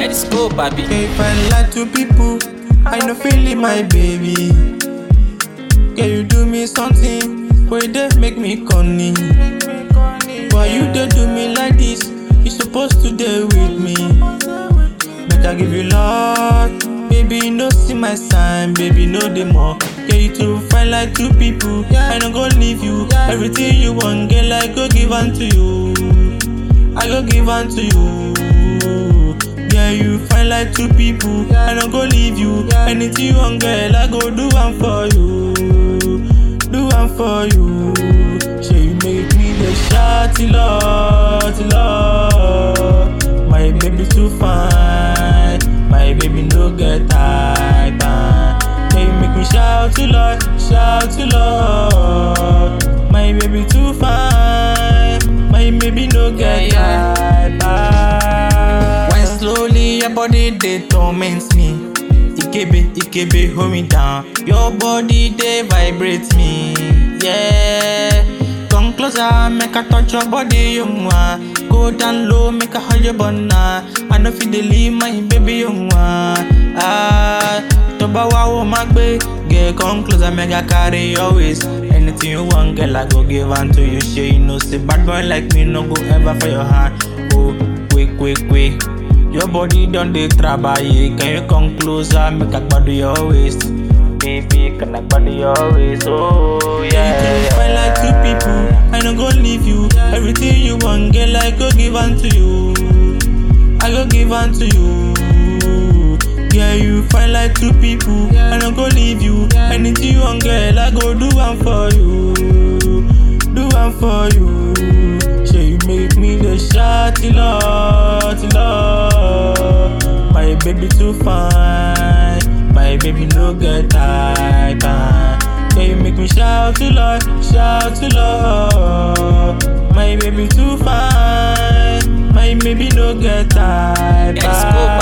Periscope, baby. If I lie to people, I no feeling my baby. Can you do me something? Where they make me corny? Why you they do me like this? You supposed to deal with me. Make I give you love, baby. No see my sign, baby. No more. Can you to fight like two people? I no go leave you. Everything you want, girl, I go give unto you. I go give unto you. Yeah, you fight like two people. I no go leave you. Anything you want, girl, I go do one for you. Do one for you. Say you make me the shawty love, love. My baby too fine. My baby no get type. ah. Say you make me shout to Lord, shout to Lord. My baby too fine. My baby no get Yeah, type. ah. When slowly your body they torment me. Ikebe, Ikebe, hold me down. Your body they vibrate me. Yeah. Come closer, make I touch your body, you want. Go down low, make I hold your banana. I know feel the leave my baby, you want. Ah, to ba wa wo ma gbe. Girl, come closer, make I carry your waist. Anything you want, girl, I go give unto you. Sure, you know, say bad boy like me, no go ever for your hand. Oh, quick, quick, quick. Your body done dey trabaye, can you come closer, make I gbadu your waist? Baby, can I gbadu your waist? Oh, yeah. You fight like two people, I no go leave you. Everything you want, girl, I go give unto you. I go give unto you. Yeah, you fight like two people, I no go leave you. Anything you want, girl, I go do one for you. Do one for you. Say you make me the shawty love, love. My baby too fine, my baby no get type. ah. Yeah, you make me shout to Lord, shout to Lord. My baby too fine, my baby no get type. Periscope, ah.